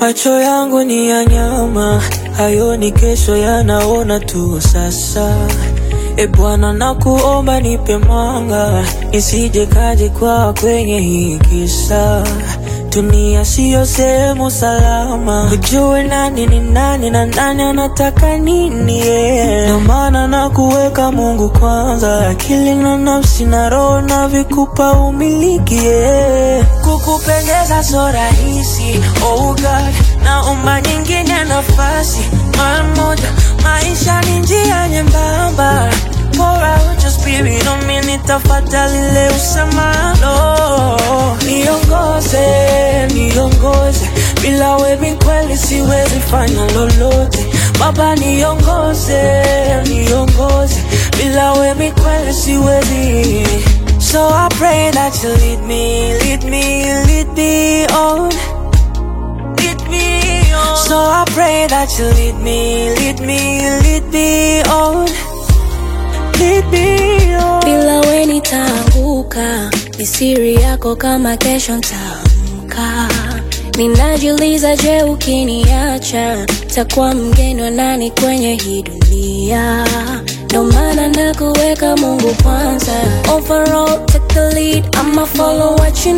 Macho yangu ni ya nyama, hayoni kesho, yanaona tu sasa. E Bwana, nakuomba nipe mwanga, nisije kaje kwa kwenye hii kisa. Dunia siyo sehemu salama, ujue nani ni nani na nani anataka nini. Yeah. Ndio maana na kuweka Mungu kwanza, akili na nafsi na roho na vikupa umiliki. Yeah. Kukupendeza so rahisi, oh God, naomba nyingine nafasi mara moja. Maisha ni njia nyembamba, pour out your spirit on me, nitafuata lile usemalo. Niongoze, niongoze, bila wewe kweli siwezi fanya lolote. Baba niongoze, niongoze, bila wewe kweli siwezi. So I pray that you lead me, lead me, lead me on. Lead me on. So I pray that you lead me, lead me, lead me on. Lead me on. bila we nitaanguka, ni siri yako kama kesho ntaamka. Ninajiuliza, je, ukiniacha takuwa mgeni wa nani kwenye hii dunia? Ndo maana nakuweka Mungu kwanza. Overall, take the lead, I'ma follow what you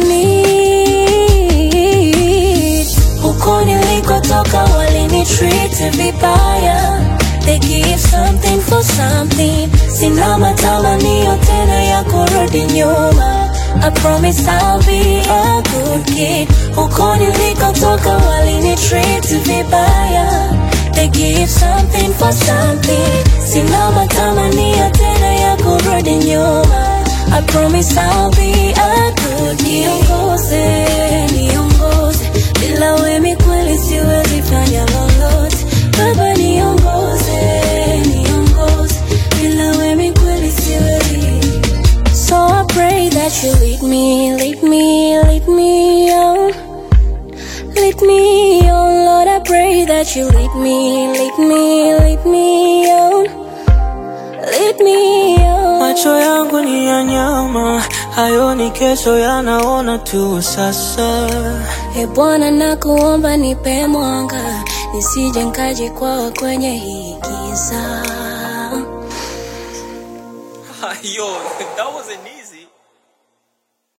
need. Huko nilikotoka walinitreat vibaya, they give something for something. Sina matamanio tena ya kurudi nyuma. I promise I'll be a good kid. Huko nilikotoka walinitreat vibaya, they give something for something. Sina matamanio tena ya kurudi nyuma. I promise I'll be a good kid. Niongoze, niongoze, bila wewe kweli siwezi fanya lolote. Baba niongoze, niongoze, bila wewe kweli siwezi. So I pray that you lead me, lead me, lead me on. Lead me on, Lord, I pray that you lead me, lead me, lead me on. Lead me on. Macho yangu ni ya nyama, hayoni kesho, yanaona tu sasa. E Bwana, nakuomba nipe mwanga, nisije nkajikwaa kwenye hii giza. Ayo.